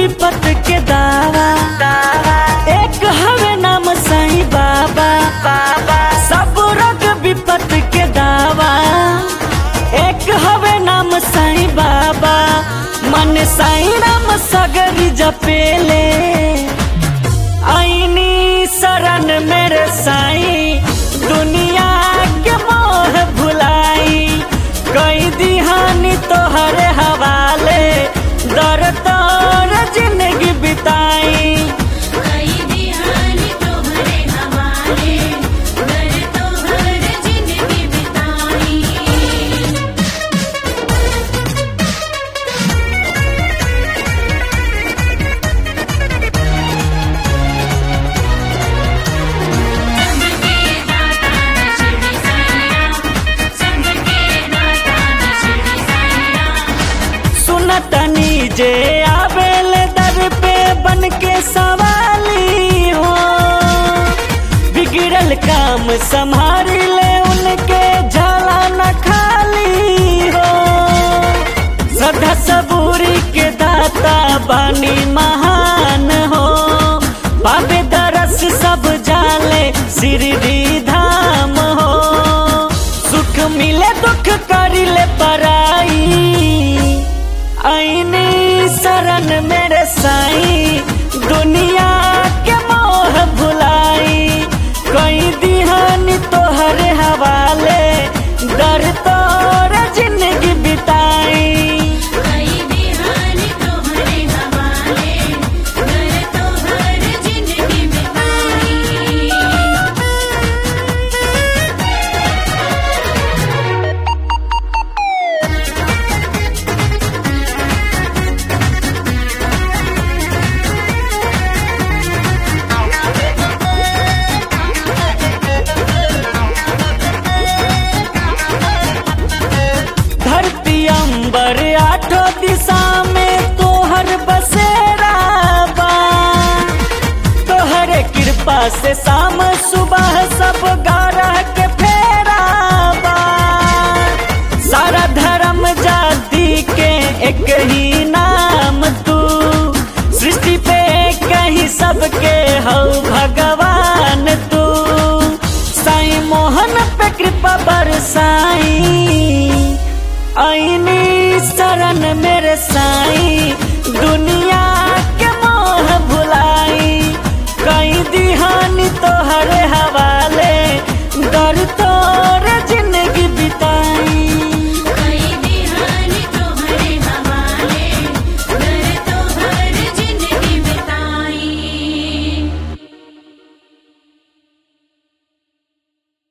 विपत के दावा एक हवे नाम साईं बाबा बाबा सब रोग विपत के दावा एक हवे नाम साईं बाबा मन साईं राम सगरी जपेले आईनी शरण मेरे साईं दुनिया के मोह भुलाई कई दिहानी तोहरे हवाले दर तोर जिंदगी बिताई कई दिहानी तोहरे हवाले घर तोहर जिंदगी बिताई संग के दाता है शिरडी साईं संग के दाता है शिरडी साईं सुनतनी जे आवेल दर पे बन के सवाली हो बिगड़ल काम संभाल ले उनके झाला न खाली हो श्रद्धा सबूरी के दाता बानी महान हो पावे दरस सब जाले शिरडी धाम हो सुख मिले दुख करिले पराई आईनी शरण मेरे साईं दुनिया के मोह भुलाई कोई दिहानी तोहरे हवाले डर तोर जिंदगी बिताई कई दिहानी तोहरे हवाले घर तोहर जिंदगी बिताई धरती अंबर आठो दिशा में तोहर बसेरा बा तोहरे कृपा से शाम सुबह सब गारा के फेरा बा सारा धर्म जाति के एक ही नाम तू सृष्टि पे कहीं सबके हौ भगवान तू साईं मोहन पे कृपा बरसाई आईनी शरण मेरे साईं